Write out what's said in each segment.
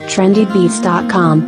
trendybeats.com.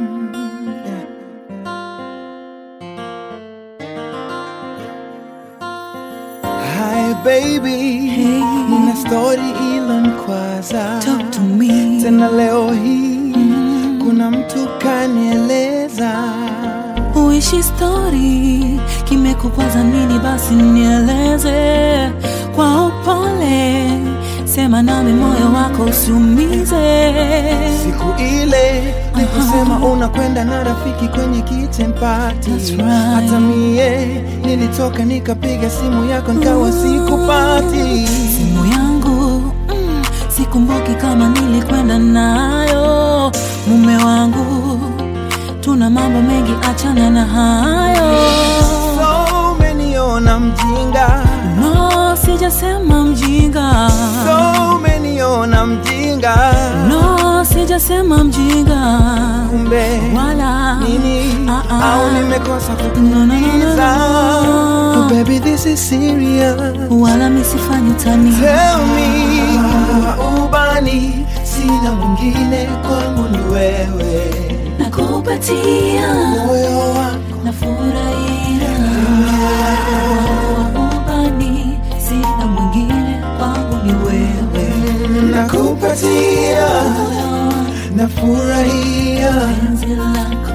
Hi baby, nina story ilonikwaza Talk to me. tena leo hii kuna mtu kanieleza Uishi story kimekukwaza nini? Basi nieleze kwa upole, sema nami, moyo wako usiumize. siku ile nikusema unakwenda na rafiki kwenye kitchen party That's right. hata mie nilitoka nikapiga simu yako nikawa sikupati Simu yangu mm, sikumbuki kama nilikwenda nayo. Mume wangu, tuna mambo mengi, achana na hayo. so umeniona mjinga No, sijasema mjinga. so umeniona mjinga No, sijasema mjinga. kumbe Wala nini Ah, ah. au nimekosa No, no, no, no, kukuuliza no. oh, baby this is serious wala misifanyi utani. tell me wa ubani sina mwingine kwangu ni wewe Nakupatia moyo wako nafurahia ubani, sina mwingine kwangu ni wewe. nakupatia nafurahia Penzi lako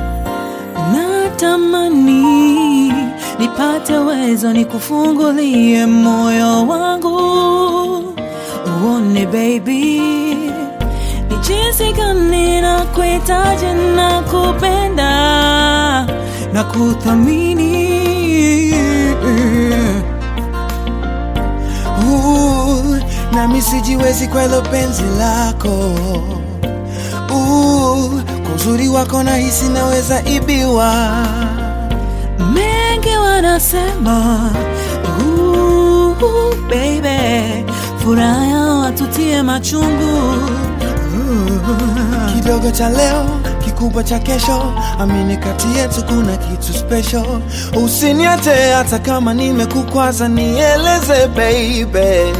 natamani nipate uwezo nikufungulie moyo wangu uone baby ni jinsi gani na kuhitaji na kupenda na kuthamini Uh, nami sijiwezi kwa hilo penzi lako Uh, kwa uzuri wako nahisi naweza ibiwa mengi wanasema "Ooh, baby furaha yao watutie machungu kidogo cha leo kikubwa cha kesho amini kati yetu kuna kitu special usiniache hata kama nimekukwaza nieleze baby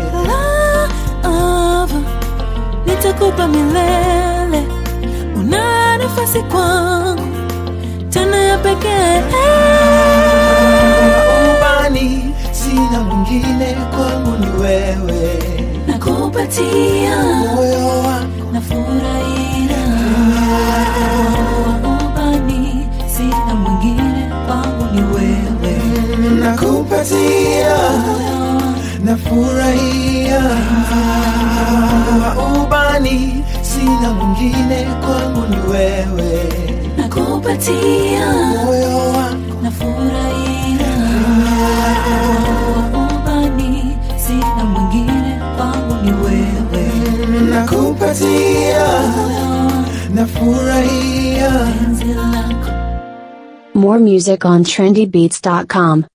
Love, nitakupa milele una nafasi kwangu tena ya pekee ubani sina mwingine kwangu ni wewe nakupatia moyo wako nafurahia ubani sina mwingine kwangu ni wewe nakupatia nafurahia ubani sina mwingine kwangu ni wewe nakupatia moyo wako nafurahia ubani sina mwingine kwangu ni wewe nakupatia nafurahia penzi lako More music on trendybeats.com.